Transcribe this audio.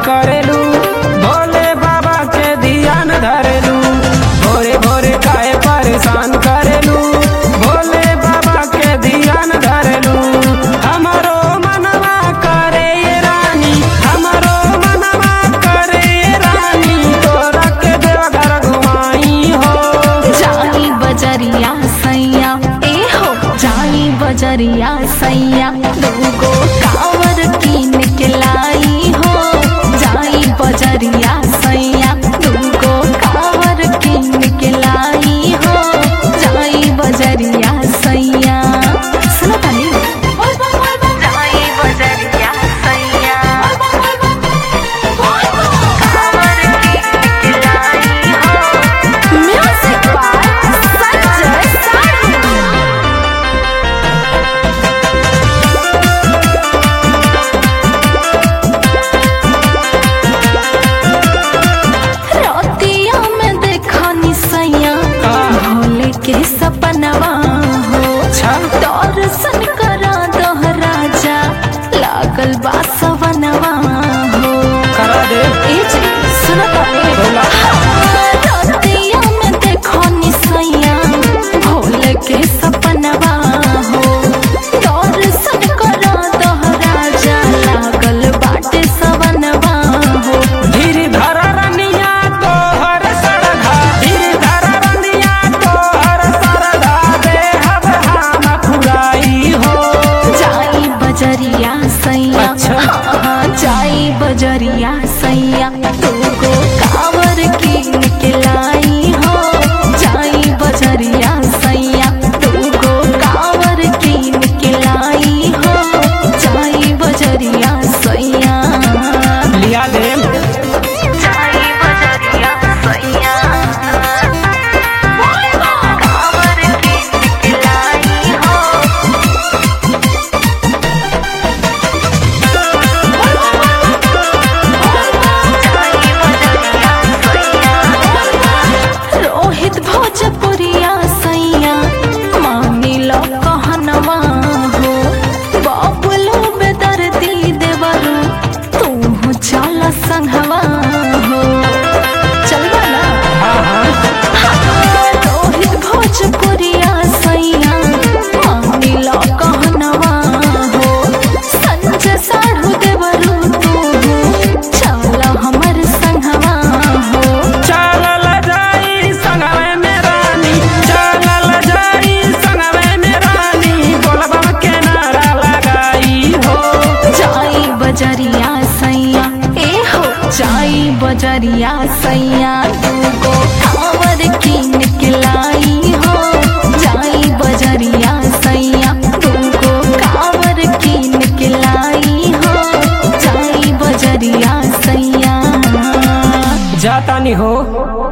करेलू भोले बाबा के ध्यान धरेलू भोरे भोरे काहे परेशान करेलू भोले बाबा के ध्यान धरेलू हमारो मनवा करे ये रानी हमारो मनवा करे ये रानी तोरा के देवघर घुमाई हो जाई बजरिया सैया ए हो जाई बजरिया सैया दूगो कावर कीन के लाई हो जाई बजरिया सैया दूगो कावर कीन के लाई हो जाई बजरिया सैया सुनो ताली जाई बजरिया सैया कावर कीन के लाई हो Music by Sanjay Sarma. रतिया में देखा निसैया भोले के सपनवा हो दर्शन करा दह राजा लागल बा सवनवा हो करा दे ए जी, सुनो ताली। बोला। रतिया में देखो निसैया भोले के सपनवा हो दर्शन करा दह राजा लागल बाटे सवनवा हो धीर धर रनिया तोहर सरधा धीर धर रनिया तोहर सरधा दे हब हम फुराई हो जाई बजरिया सैया अच्छा। हाँ, हाँ, जाई बजरिया सैया तुमको कावर कीन के लाई हो जाई बजरिया सैया तुमको कावर कीन के लाई हो जाई बजरिया सैया लिया दे जाई बजरिया सैया कावर कीन के लाई हो रोहित भोजपुरिया सैया मानी लो कहनवा हो बाबुलो बेदर्दी देवरू तू चल संघवा हो चलवा ना रोहित भोजपुरिया सैया मानी लो कहनवा हो संजय साढ़ू देवरू तू चल हमर संघवा हो चलल जाई संगवे में रानी चलल जाई संगवे में रानी बोलबा के नारा लगाई हो जाई बजरिया सैया ए हो जाई बजरिया सैया तुमको कावर कीन के लाई हो जाई बजरिया सैया तुमको कावर कीन के लाई हो जाई बजरिया सैया जातानी हो